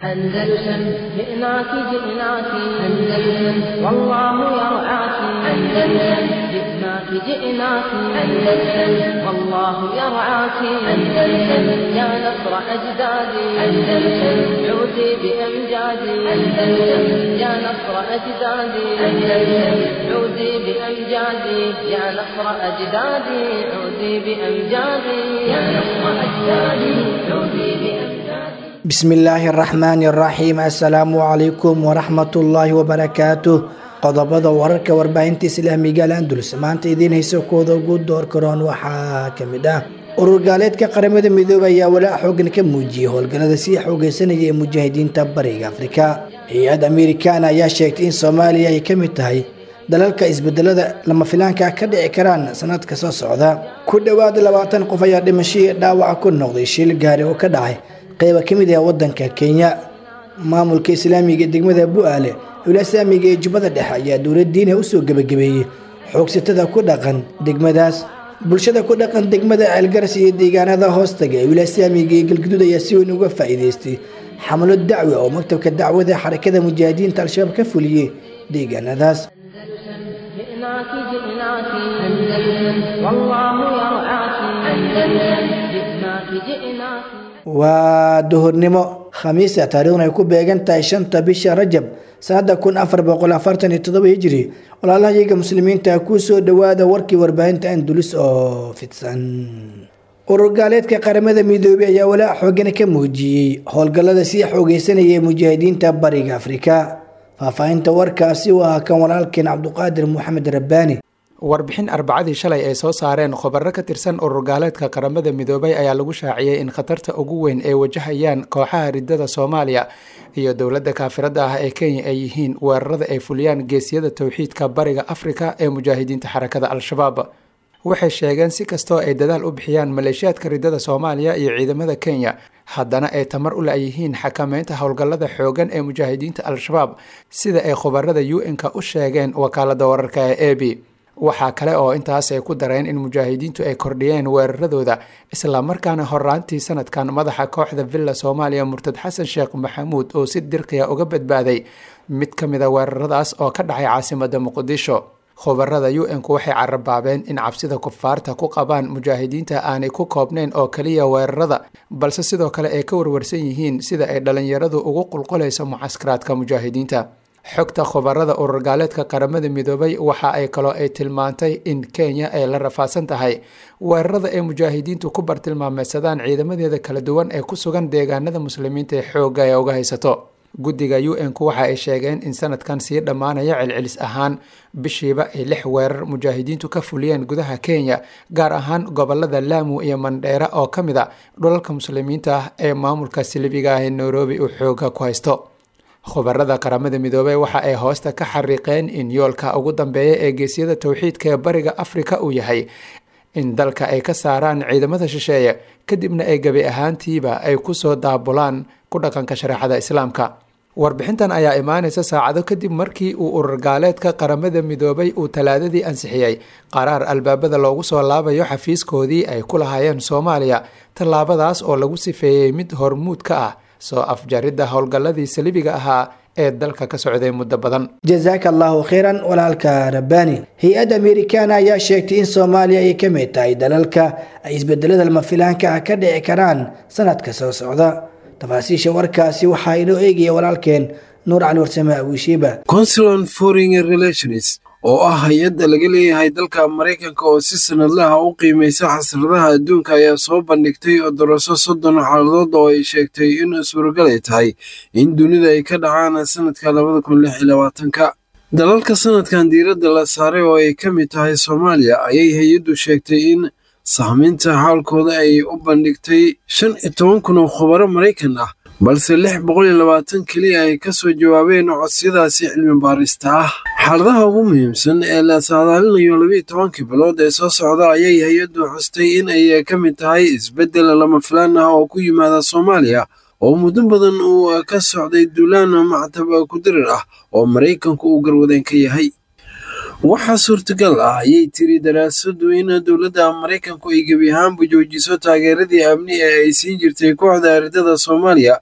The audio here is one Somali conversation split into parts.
أندلسن جئناك جئناك أندلسن والله يرعاك أندلسن جئناك جئناك أندلسن والله يرعاك أندلسن يا نصر أجدادي أندلسن عودي بأمجادي أندلسن يا نصر أجدادي أندلسن عودي بأمجادي يا نصر أجدادي عودي بأمجادي يا نصر أجدادي عودي بأمجادي bismillaahi araxmaani araxiim assalaamu calaykum waraxmatullaahi wabarakaatuh qodobada wararka warbaahinta islaamiga alandulus maanta idiin hayso kooda ugu door karoon waxaa ka mid ah urur gaaleedka qaramada midoobay ayaa walaac xoogan ka muujiyey howlgallada sii xoogeysanaya ee mujaahidiinta bariga afrika hay-ad amerikaana ayaa sheegtay in soomaaliya ay ka mid tahay dalalka isbedelada lama filaanka ka dhici karaan sanadka soo socda ku dhowaad labaatan qof ayaa dhimashadii dhaawaca ku noqday shil gaari oo ka dhacay qayba ka mid ah wadanka kenya maamulka islaamiga degmada bu-aale owla islaamiga ee jubbada dhexe ayaa dowladdiina usoo gebagabeeyey xoogsatada ku dhaqan degmadaas bulshada ku dhaqan degmada ceelgaras iyo deegaanada hoostaga ee wilaaislaamiga ee galguduud ayaa si weyn uga faa'iideystay xamlo dacwi oo maktabka dacwada xarakada mujaahidiinta al-shabaab ka fuliyey deegaanadaas جئناك جئناك أندلسن والله يرعاك أندلسن جئناك جئناك waa duhurnimo khamiisa taariikhna ay ku beegan tahay shanta bisha rajab sanada kun afar boqol afartan iyo todoba hijiri walaalahayaga muslimiinta kuu soo dhowaada warkii warbaahinta andulis oo fidsan urur gaaleedka qaramada midoobey ayaa walaac xoogana ka muujiyey howlgallada sii xoogeysanaya ee mujaahidiinta bariga afrika faahfaahinta warkaasi waa kan walaalkeen cabduqaadir maxamed rabbaani warbixin arbacadii shalay ay soo saareen khubaro ka tirsan urur gaaleedka qaramada midoobay ayaa lagu shaaciyey in khatarta ugu weyn ay wajahayaan kooxaha ridada soomaaliya iyo dowladda kaafirada ah ee kenya ay yihiin weerarada ay fuliyaan geesiyada towxiidka bariga afrika ee mujaahidiinta xarakada al-shabaab waxay sheegeen si kastoo ay dadaal u bixiyaan maleeshiyaadka ridada soomaaliya iyo ciidamada kenya haddana ay tamar u la-yihiin xakameynta howlgallada xoogan ee mujaahidiinta al-shabaab sida ay khubarada u n-ka u sheegeen wakaalada wararka ee a b waxaa kale oo intaas ay ku dareen in mujaahidiintu ay kordhiyeen weeraradooda islamarkaana horaantii sanadkan madaxa kooxda villa soomaaliya murtad xasan sheekh maxamuud oo si dirqiya uga badbaaday mid ka mid a weeraradaas oo ka dhacay caasimada muqdisho khubarada u n-ku waxay carabaabeen in cabsida kufaarta ku qabaan mujaahidiinta aanay ku koobnayn oo kaliya weerarada balse sidoo kale ay ka warwarsan yihiin sida ay dhalinyaradu ugu qulqulayso mucaskaraadka mujaahidiinta xogta khubarada urur gaaleedka qaramada midoobay waxa ay kaloo ay tilmaantay in kenya ay la rafaadsan tahay weerarada ay mujaahidiintu ku bartilmaameysadaan ciidamadeeda kala duwan ee ku sugan deegaanada muslimiinta ee xoogga ee uga haysato guddiga u n-ku waxa ay sheegeen in sanadkan sii dhammaanaya celcelis ahaan bishiiba ay lix weerar mujaahidiintu ka fuliyeen gudaha kenya gaar ahaan gobolada laamu iyo mandheera oo ka mid a dhulalka muslimiinta ah ee maamulka silibiga ah ee nairobi uu xooga ku haysto khubarada qaramada midoobey waxa ay hoosta ka xariiqeen in yoolka ugu dambeeya ee geesyada towxiidka ee bariga afrika uu yahay in dalka ay ka saaraan ciidamada shisheeye kadibna ay gebi ahaantiiba ay kusoo daabulaan ku dhaqanka shareecada islaamka warbixintan ayaa imaaneysa saacado kadib markii uu urur gaaleedka qaramada midoobay uu talaadadii ansixiyey qaraar albaabada loogu soo laabayo xafiiskoodii ay ku lahaayeen soomaaliya tallaabadaas oo lagu sifeeyey mid hormuud ka ah soo afjaridda howlgalladii salibiga ahaa ee dalka ka socday muddo badan jasaaka allahu kheyran walaalka rabbaani hay-ad amerikaana ayaa sheegtay in soomaaliya ay ka mid tahay dalalka ay isbedelada lama filaanka ah ka dhici karaan sanadka soo socda tafaasiisha warkaasi waxaa inoo eegaya walaalkeen nuur cali warsame awiishiiba consulan foreign relations oo ah hay-adda laga leeyahay dalka maraykanka oo si sanadlaha u qiimaysa xasradaha adduunka ayaa soo bandhigtay daraso soddon xaaladood oo ay sheegtay in suuragal ay tahay in dunida ay ka dhacaan sanadka labada kun lix iyo labaatanka dalalka sanadkan diiradda la saaray oo ay ka mid tahay soomaaliya ayay hay-addu sheegtay in saamaynta xaalkooda ay u bandhigtay shan iyo toban kun oo khubaro maraykan ah balse lix boqol iyo labaatan keliya ay ka soo jawaabeen codsiyadaasi cilmi baarista ah xaaladaha ugu muhiimsan ee la saadaalinayo labiiyo tobankii bilood ee soo socda ayay hay-addu xustay in ay ka mid tahay isbeddel lama filaan ah oo ku yimaada soomaaliya oo muddo badan uu ka socday duulaan mactab kudirir ah oo maraykanku uu garwadeen ka yahay waxaa suurtagal ah ayay tiri daraasadu in dowladda maraykanku ay gebi ahaanba joojiso taageeradii amni ee ay siin jirtay kooxda aridada soomaaliya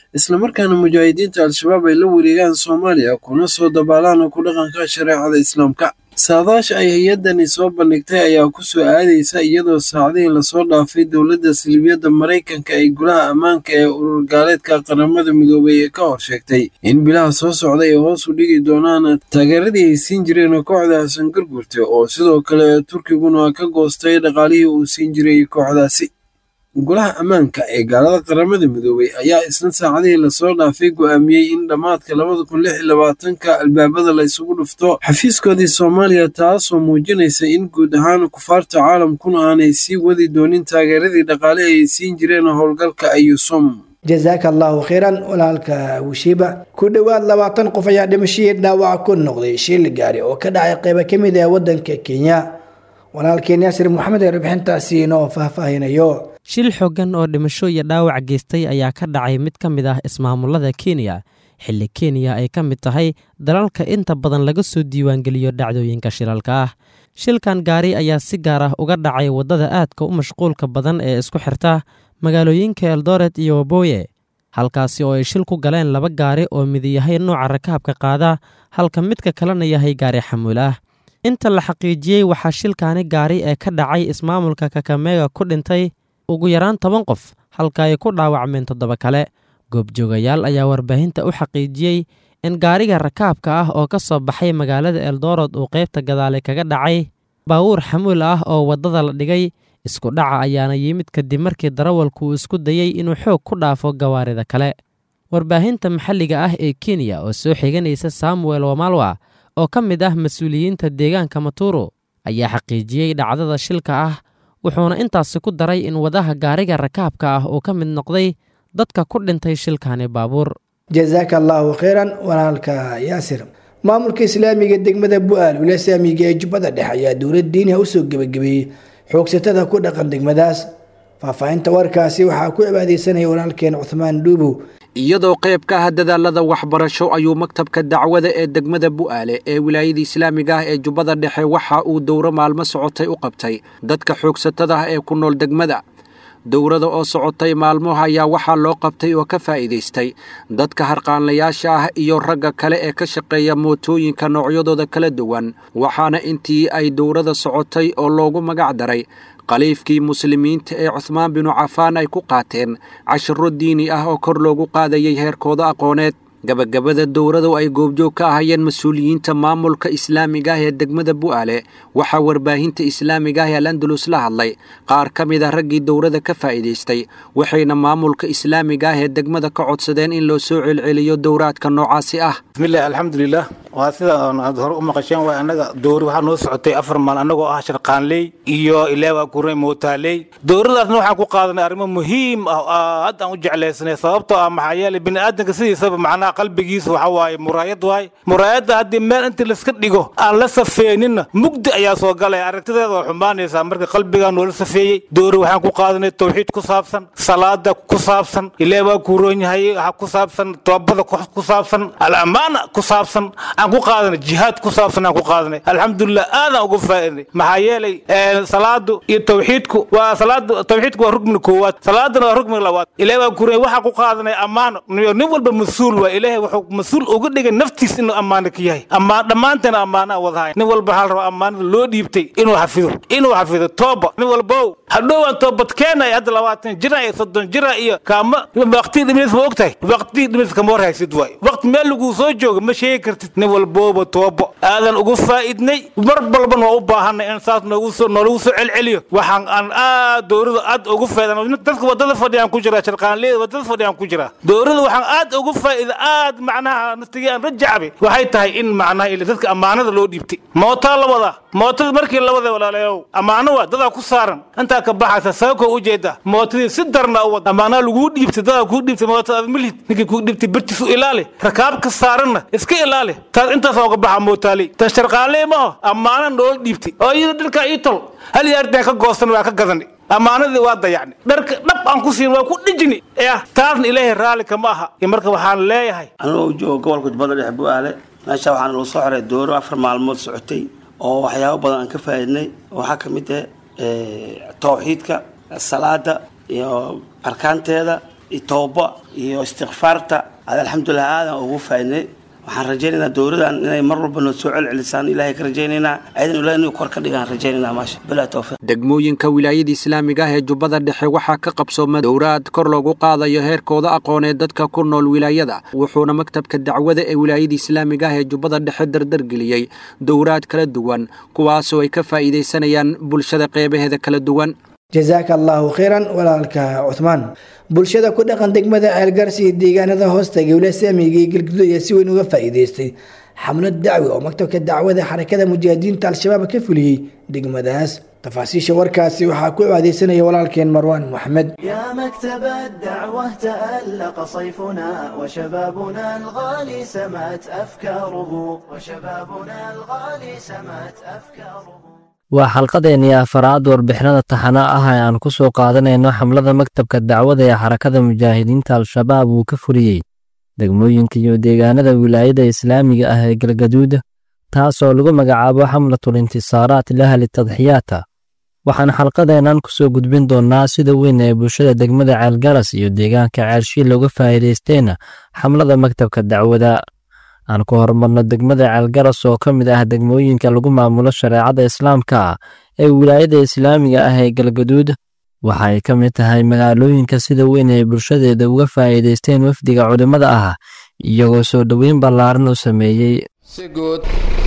islamarkaana mujaahidiinta al-shabaab ay la wareegaan soomaaliya kuna soo dabaalaan ku dhaqanka shareecada islaamka saadaasha ay hay-addani soo bandhigtay ayaa ku soo aadaysa iyadoo saacdihii lasoo dhaafay dowladda silibiyadda maraykanka ay golaha ammaanka ee urur gaaleedka qaramada midoobay ee ka hor sheegtay in bilaha soo socda ay hoos u dhigi doonaan taageeradii ay siin jireen kooxda xasan gargurte oo sidoo kale turkiguna ka goostay dhaqaalihii uu siin jiray kooxdaasi golaha ammaanka ee gaalada qaramada midoobay ayaa isna saacadihii lasoo dhaafay go'aamiyey in dhammaadka labada kun lix iyo labaatanka albaabada la isugu dhufto xafiiskoodii soomaaliya taasoo muujinaysa in guud ahaan kufaarta caalamkuna aanay sii wadi doonin taageeradii dhaqaale ay siin jireen howlgalka ayusom jasaaka allahu khayran walaalka wishiiba ku dhowaad labaatan qof ayaa dhimashadii dhaawac ku noqday shil gaari oo ka dhacay qaybo ka mid ah waddanka kenya walaalkeen yaasir maxamed ee rubixintaasi inoo faahfaahinayo shil xooggan oo dhimasho iyo dhaawac geystay ayaa ka dhacay mid ka mid ah ismaamulada kenya xilli kenya ay ka mid tahay dalalka inta badan laga soo diiwaangeliyo dhacdooyinka shilalka ah shilkan gaari ayaa si gaar ah uga dhacay waddada aadka u mashquulka badan ee isku xirta magaalooyinka eldoret iyo waboye halkaasi oo ay shil ku galeen laba gaari oo midi yahay nooca rakaabka qaada halka midka kalena yahay gaari xamuul ah inta la xaqiijiyey waxaa shilkaani gaari ee ka dhacay ismaamulka kakameega ku dhintay ugu yaraan toban qof halka ay ku dhaawacmeen toddoba kale goobjoogayaal ayaa warbaahinta u xaqiijiyey in gaariga rakaabka ah oo ka soo baxay magaalada eldoorod uu qaybta gadaale kaga dhacay baawuur xamuul ah oo waddada la dhigay isku dhaca ayaana yimid kadib markii darawalku uu isku dayey inuu xoog ku dhaafo gawaarida kale warbaahinta maxalliga ah ee kenya oo soo xiganaysa samuel wamalwa oo ka mid ah mas-uuliyiinta deegaanka maturo ayaa xaqiijiyey dhacdada shilka ah wuxuuna intaasi ku daray in wadaha gaariga rakaabka ah uu ka mid noqday dadka ku dhintay shilkani baabuur jasaaka allahu khayran walaalka yaasir maamulka islaamiga degmada bu-aal wilasaamiga ee jubbada dhexe ayaa dowlad diiniha usoo gebagabeeyey xoogsatada ku dhaqan degmadaas faahfaahinta warkaasi waxaa ku cibaadeysanaya walaalkeen cuthmaan dhuubow iyadoo qayb ka ah dadaalada waxbarasho ayuu maktabka dacwada ee degmada bu'aale ee wilaayada islaamiga ah ee jubbada dhexe waxa uu dowro maalmo socotay u qabtay dadka xoogsatada ah ee ku nool degmada dowrada oo socotay maalmoha ayaa waxaa loo qabtay oo ka faa'iidaystay dadka harqaanlayaasha ah iyo ragga kale ee ka shaqeeya mootooyinka noocyadooda kala duwan waxaana intii ay dowrada socotay oo loogu magac daray khaliifkii muslimiinta ee cuhmaan binu cafaan ay ku qaateen cashiro diini ah oo kor loogu qaadayay heerkooda aqooneed gabagabada dowradu ay goobjoog ka ahayeen mas-uuliyiinta maamulka islaamiga ah ee degmada bu'aale waxaa warbaahinta islaamiga ah ee alandalus la hadlay qaar ka mid ah raggii dowrada ka faa'iidaystay waxayna maamulka islaamiga ah ee degmada ka codsadeen in loo soo celceliyo dowraadka noocaasi ah bismillahi alxamdulilah waa sida aad hore u maqasheen waa annaga dowri waxaa noo socotay afar maal annagoo ah sharqaanley iyo ilaa waa kurey mootaaley dowradaasna waxaan ku qaadanay arrimo muhiim ah oo aad aan u jeclaysanay sababtoo ah maxaa yeelay bini aadanka sidiisaba macnaha qalbigiisa waxa waaye muraayad waaye muraayadda haddii meel intii layska dhigo aan la safeeninna mugdi ayaa soo galaya aragtideeda waa xumaanaysaa marka qalbigaa noola safeeyey dowri waxaan ku qaadanay tawxiid ku saabsan salaada ku saabsan ilaa waa kuroon yahay waxa ku saabsan toobada ku saabsan al-amaana ku saabsan aan ku qaadanay jihaad ku saabsan aan ku qaadanay alxamdulilah aadaan uga faa'iday maxaa yeelay salaadu iyo tawxiidku waa salaadu tawxiidku waa rugmiga koowaad salaadana waa rugmiga labaad ilaahay waa kuray waxaa ku qaadanay ammaano nin walba mas-uul waa ilaahay wuxuu mas-uul uga dhigay naftiis inuu ammaano ka yahay ammaan dhammaanteena ammaano aan wadahay nin walba waxaa la rabaa ammaanada loo dhiibtay inuu xafido inuu xafido tooba nin walbow hadhowaan toobad keenay hadda labaatan jira iyo soddon jira iyo kaama waqtii dhimis ma ogtahay waqtii dhimis kama war haysid waay waqti meel laguu soo jooga ma sheegi kartid nin walbooba toobo aadan ugu faa'idnay mar balban waa u baahanay in saas noogu soo noolagu soo celceliyo waxaan aan aad dowrada aad ugu faa'idan dadka wadada fadhiyaan ku jira sharqaanleeda wadada fadhiyaan ku jira dowrada waxaan aad ugu faa'ida aad macnaha naftigii aan rajacabe waxay tahay in macnaha ila dadka ammaanada loo dhiibtay mootaa la wadaa mootada markii la wada walaalayow ammaano waa dadaa ku saaran intaa ka baxaysa sababkoo ujeeda mootadii si darna u wada ammaanaha laguu dhiibtay dadaa kuu dhiibtay mootada aad milhid ninkii kuu dhiibtay birtiis u ilaali rakaabka saaranna iska ilaali taas intaas uga baxa mootaaley tan sharqaanley maaho ammaana noola dhiibtay oo iyada dharkaa ii tol hal yaartaan ka goosan waa ka gadani ammaanadii waa dayacni dharka dhab aan ku siin waa ku dhijini yah taasna ilaahay raalli kama aha iyo marka waxaan leeyahay anigoo jooga gobolka jubbada dhexe bu'aale meesha waxaana lagu soo xiray dooro afar maalmood socotay oo waxyaabo badan aan ka faa'iidnay waxaa ka mid ah tawxiidka salaada iyo arkaanteeda iyo tooba iyo istikfaarta ad alxamdulilah aadan ugu faaidnay waxaan rajaynaynaa dowladan inay mar walba noo soo celcelisaan ilahay ka rajaynaynaa ciidan ilahay inuu kor ka dhigaan rajaynayna maasha bilaa tawfiiq degmooyinka wilaayada islaamiga ah ee jubbada dhexe waxaa ka qabsooma dowraad kor loogu qaadayo heerkooda aqooneed dadka ku nool wilaayada wuxuuna maktabka dacwada ee wilaayada islaamiga ah ee jubbada dhexe dardargeliyey dowraad kala duwan kuwaasoo ay ka faa'iidaysanayaan bulshada qeybaheeda kala duwan jasaaka allaahu khayran walaalka cuhmaan bulshada ku dhaqan degmada ceelgarsi iyo deegaanada hoosta gowla saamiga iyo galguduud ayaa si weyn uga faa'iidaystay xamlad dacwi oo maktabka dacwada xarakada mujaahidiinta al-shabaab ka fuliyey degmadaas tafaasiisha warkaasi waxaa ku aadeysanaya walaalkeen marwaan maxmed يا مكتب الدعوة تألق صيفنا وشبابنا الغالي سمت أفكاره وشبابنا الغالي سمت أفكاره waa xalqadeennii afaraad warbixinada taxana ah ee aan ku soo qaadanayno xamlada maktabka dacwada ee xarakada mujaahidiinta al-shabaab uu ka fuliyey degmooyinka iyo deegaanada wilaayada islaamiga ah ee galgaduud taasoo lagu magacaabo xamlatul intisaaraat lahli tadxiyaata waxaan xalqadeennan ku soo gudbin doonnaa sida weyn ee bulshada degmada ceelgaras iyo deegaanka ceelshiil looga faa'iidaysteen xamlada maktabka dacwada aan ku horumarno degmada ceelgaras oo ka mid ah degmooyinka lagu maamulo shareecada islaamka ee wilaayada islaamiga ah ee galgaduud waxa ay ka mid tahay magaalooyinka sida weyn ee bulshadeeda uga faa'iidaysteen wafdiga culimmada ah iyagoo soo dhoweyn ballaaran u sameeyey si guud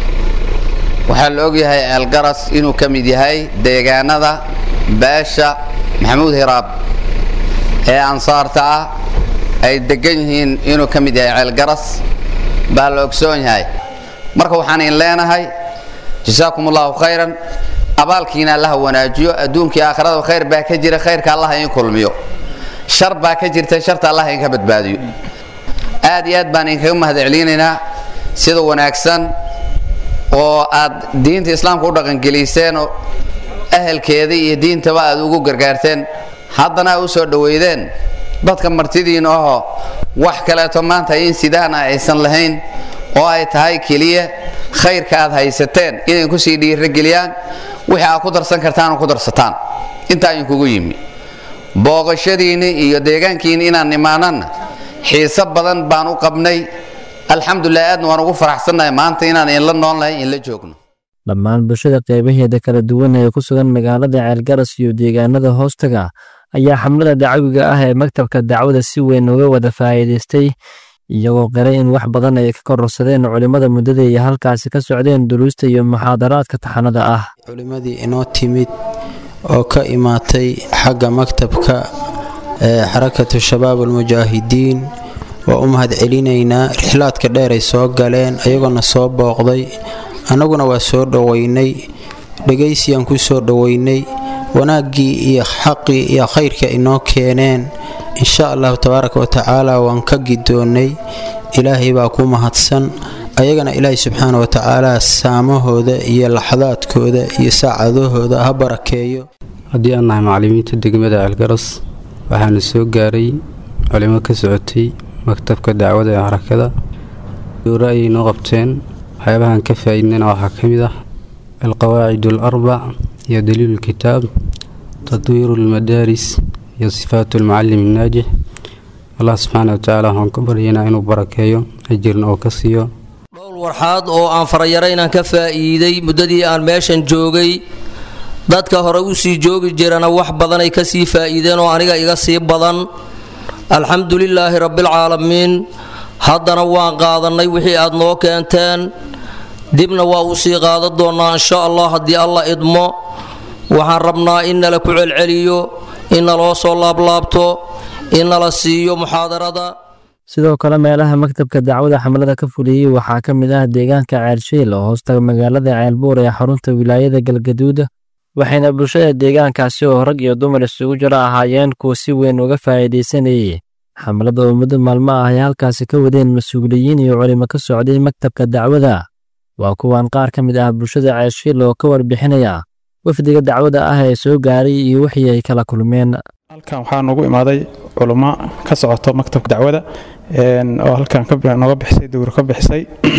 waxaa la ogyahay ceelgaras inuu ka mid yahay deegaanada beesha maxamuud hiraab ee ansaarta ah ay deggan yihiin inuu ka mid yahay ceelgaras baa la ogsoon yahay marka waxaan in leenahay jasaakum allahu khayran abaalkiina allaha wanaajiyo adduunkii aakhirada khayr baa ka jira khayrka allaha in kulmiyo shar baa ka jirta sharta allah inka badbaadiyo aad iyo aad baan inkaga mahadcelinaynaa sida wanaagsan oo aad diinta islaamka u dhaqangeliseen oo ahelkeeda iyo diintaba aad ugu gargaarteen haddana aad u soo dhoweydeen dadka martidiina ahoo wax kaleeto maanta in sidaan ah aysan lahayn oo ay tahay keliya khayrka aad haysateen inay kusii dhiirageliyaan wixii aad ku darsan kartaan ku darsataan intaa idinkugu yimi booqashadiinni iyo deegaankiinni inaan imaananna xiise badan baan u qabnay alxamdulilah aadna waan ugu faraxsannahay maanta inaan inla noolnahay inla joogno dhammaan bulshada qeybaheeda kala duwan ee ku sugan magaalada ceelgaras iyo deegaanada hoostaga ayaa xamlada dacwiga ah ee maktabka dacwada si weyn uga wada faa'iidaystay iyagoo qiray in wax badan ay ka kororsadeen culimmada muddada iyo halkaasi ka socdeen duruusta iyo muxaadaraadka taxanada ah culimmadii inoo timid oo ka imaatay xagga maktabka ee xarakatu shabaab almujaahidiin waa u mahad celinaynaa rixlaadka dheer ay soo galeen ayagoona soo booqday annaguna waa soo dhoweynay dhegaysiyaan ku soo dhoweynay wanaaggii iyo xaqii iyo khayrka inoo keeneen insha allahu tabaaraka wa tacaala waan ka gidoonnay ilaahay baa ku mahadsan ayagana ilaahay subxaana wa tacaala saamahooda iyo laxadaadkooda iyo saacadahooda ha barakeeyo haddii aan nahay macallimiinta degmada ceelgaras waxaana soo gaaray culimo ka socotay maktabka dacwada ee xarakada dowra ayay noo qabteen waxyaabahaan ka faa'iidnayna waxaa ka mid ah alqawaacid alarbac iyo daliilu lkitaab tadwiiru lmadaaris iyo sifaatu almucalim annaajix allah subxaana watacaala waxaan ku baryaynaa inuu barakeeyo ajirna oo ka siiyo dhowr warxaad oo aan farayaro inaan ka faa'iiday muddadii aan meeshan joogay dadka hore u sii joogi jirana wax badanay ka sii faa'iideen oo aniga iga sii badan alxamdu lilaahi rabbialcaalamiin haddana waan qaadannay wixii aad noo keenteen dibna waa uu sii qaadan doonnaa insha allah haddii alla idmo waxaan rabnaa in nala ku celceliyo in naloo soo laablaabto in nala siiyo muxaadarada sidoo kale meelaha maktabka dacwada xamlada ka fuliyey waxaa ka mid ah deegaanka ceelshiil oo hoostaga magaalada ceelbuur ee xarunta wilaayada galgaduud waxayna bulshada deegaankaasi oo rag iyo dumar isugu jiro ahaayeen kuwa si weyn uga faa'iidaysanayay xamlada oo muddo maalmo ah ay halkaasi ka wadeen mas-uuliyiin iyo culimo ka socday maktabka dacwada waa kuwan qaar ka mid ah bulshada ceelshiil oo ka warbixinaya wafdiga dacwada ah ee soo gaaray iyo wixii ay kala kulmeen halkan waxaa noogu imaaday culummo ka socoto maktabka dacwada oo halkan nooga bixisay dowr ka bixisay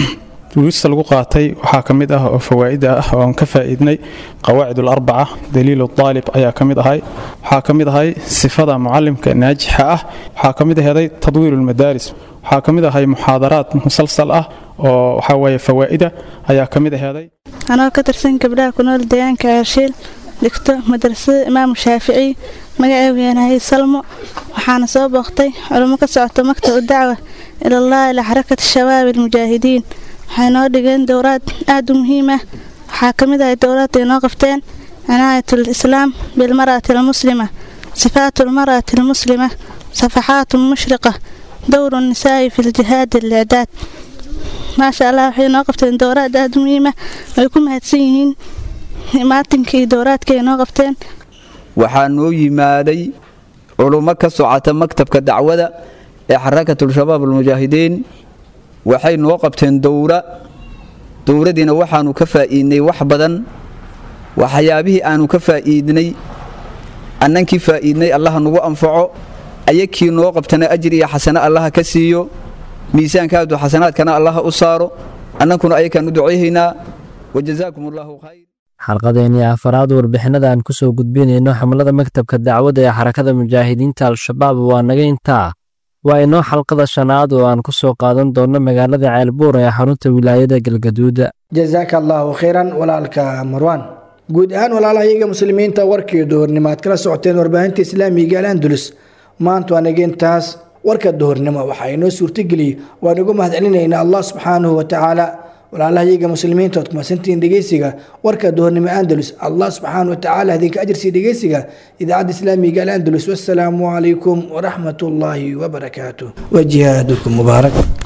duruusta lagu qaatay waxaa ka mid ah oo fawaa'ida ah oo aan ka faa'iidnay qawaacid alarbaca daliil aalib ayaa ka mid ahay waxaa ka mid ahay sifada mucalimka naajixa ah waxaa ka mid aheeday tadwiir lmadaaris waxaa ka mid ahay muxaadaraad musalsal ah oo waxaa weeye fawaa'ida ayaa ka mid aheeday anoo ka tirsan gabdhaha ku nool deegaanka arshiil dhigto madrasada imaamu shaafici magaceegu yanahay salmo waxaana soo booqtay culummo ka socota maktab dacwa ilallahi ila xarakati shabaab almujaahidiin waxay noo dhigeen dowraad aada u muhiim ah waxaa ka mid ahay dowraad ay noo qabteen cinaayat lislaam bilmar'ati almuslima sifaat lmar'ati almuslima safaxaat mushriqa dowru nisaa'i fi ljihaadi alicdaad maasha allah waxay noo qabteen dowraad aada u muhiim ah way ku mahadsan yihiin maatinkii dowraadka ay noo qabteen waxaa noo yimaaday culummo ka socota maktabka dacwada ee xarakatul-shabaab almujaahidiin waxay noo qabteen dowra dowradiina waxaanu ka faa'iidnay wax badan waxyaabihii aanu ka faa'iidnay annankii faa'iidnay allaha nagu anfaco ayakii noo qabtana ajir iyo xasano allaha ka siiyo miisaankaadu xasanaadkana allaha u saaro annankuna ayakaan u ducayhaynaa wajazaakum allahu khayr xalqadeennii afaraad warbixinada aan ku soo gudbinayno xamlada maktabka dacwadda ee xarakada mujaahidiinta al-shabaab waa naga intaa waa inoo xalqada shanaad oo aan ku soo qaadan doonno magaalada ceelbuur ee xarunta wilaayada galgaduuda jasaaka allaahu khayran walaalka marwaan guud ahaan walaalahayaga muslimiinta warkii duhurnimo aad kala socoteen warbaahinta islaamiga al andulus maanta waa naga intaas warka duhurnimo waxaa inoo suurtageliyey waan ugu mahadcelinaynaa allah subxaanahu watacaala walaalahayaga muslimiinta ood kumasantihiin dhegeysiga warka duhurnimo andalus allah subxaana watacaala idinka ajirsiiya dhegeysiga idaacadda islaamiga al andalus wassalaamu calaykum waraxmat ullaahi wabarakaatuh wa jihaadukum mubaarak